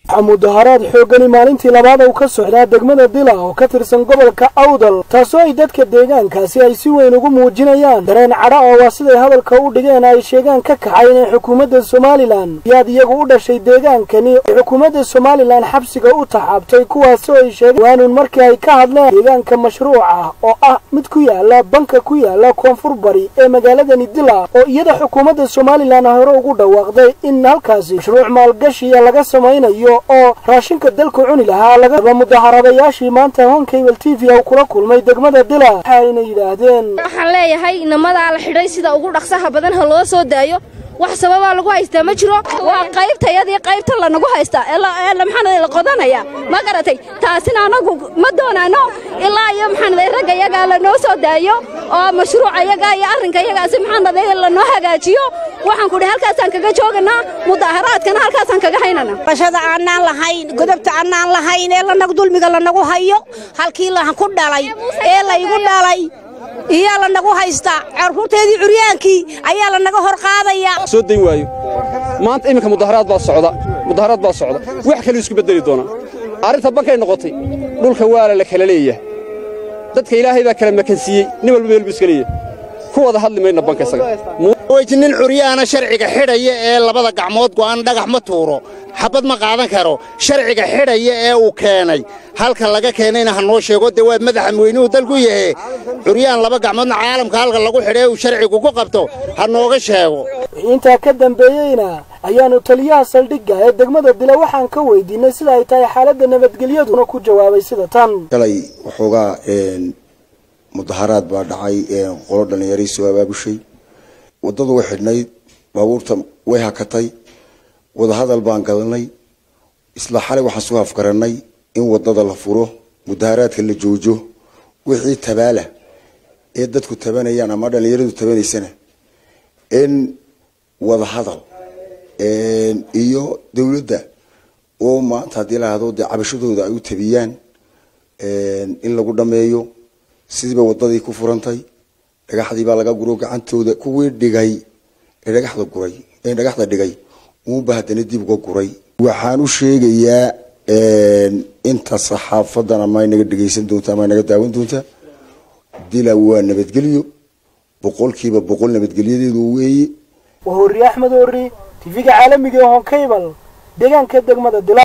waxaa mudaharaad xoogani maalintii labaad uu ka socdaa degmada dila oo ka tirsan gobolka awdal taasoo ay dadka deegaankaasi ay si weyn ugu muujinayaan dareen cadha oo waa siday hadalka u dhigeen ay sheegaan ka kacay inay xukuumadda somalilan yaad iyagu u dhashay deegaankani ay xukuumadda somalilan xabsiga u taxaabtay kuwaasoo ay sheegeen waanuun markii ay ka hadleen deegaanka mashruuca oo ah mid ku yaala banka ku yaala koonfur bari ee magaaladani dila oo iyada xukuumadda somalilan hore ugu dhawaaqday in halkaasi mashruuc maalgashiya laga samaynayo oo raashinka dalku cuni lahaa lagaba mudaharadayaashii maanta honkabel t v u kula kulmay degmada dila waxayna yidhaahdeen waxaan leeyahay inamadaa la xidhay sida ugu dhaqsaha badan ha loo soo daayo wax sababaa lagu haystaa ma jiro waa qaybtayadii qaybta lanagu haystaa ee maxaanada la qodanaya ma garatay taasina anagu ma doonaano ilaa iyo maxaanada ragga yagaa lanoo soo daayo oo mashruuca yagaa iyo arrinka yagaasi maxaanada lanoo hagaajiyo waxaan kudhi halkaasaan kaga jooganaa mudaharaadkana halkaasaan kaga haynana bashada aanaan lahayn godobta aanaan lahayn ee lanagu dulmiga lanagu hayo halkii laan ku dhalay ee laygu dhalay iyaa lanagu haystaa carruurteedii curyaankii ayaa lanaga hor qaadayaa soo dayn waayo maanta iminka mudaharaad baa socda mudaharaad baa socda wax kaluu isku beddeli doonaa arrinta bankay noqotay dhulka waala la kala leeyahay dadka ilaahay baa kala makansiiyey nin walba meel buu iska leeyahay ku wada hadli mayna banka isaga weji nin curyaana sharciga xidhaya ee labada gacmood go'an dhagax ma tuuro xabad ma qaadan karo sharciga xidhaya ee uu keenay halka laga keenayna ha noo sheego dee waa madaxa weynuhu dalku yahe curyaan laba gacmoodna caalamka halka lagu xidha ee uu sharcigu ku qabto ha nooga sheego wixii intaa ka dambeeyeyna ayaanu taliyaha saldhigga ee degmada dila waxaan ka weydiinay sida ay tahay xaaladda nabadgelyaduna ku jawaabay sida tan shalay waxoogaa mudaharaad baa dhacay qolo dhallinyarii soo abaabushay waddadu way xidhnayd baabuurta way hakatay wadahadal baan gadanay isla xalay waxaan soo afgarannay in waddada la furo mudaharaadka la joojo wixii tabaala ee dadku tabanayaan ama dhallinyaradu tabanaysana in wadahadal iyo dowladda oo maanta haddii la hahdo dee cabashadooda ay u tabiyaan in lagu dhammeeyo sidiiba waddadii ku furantay dhagaxdii baa laga guro gacantooda kuwii dhigay ee dhagaxda guray ee dhagaxda dhigay uunba haddana dib uga guray waxaan u sheegayaa inta saxaafadan ama inaga dhegaysan doonta ama inaga daawan doonta dila waa nabadgelyo boqolkiiba boqol nabadgelyadeedu weeye waa hori axmed hori tv-ga caalamiga ee honkabal deegaanka degmada dila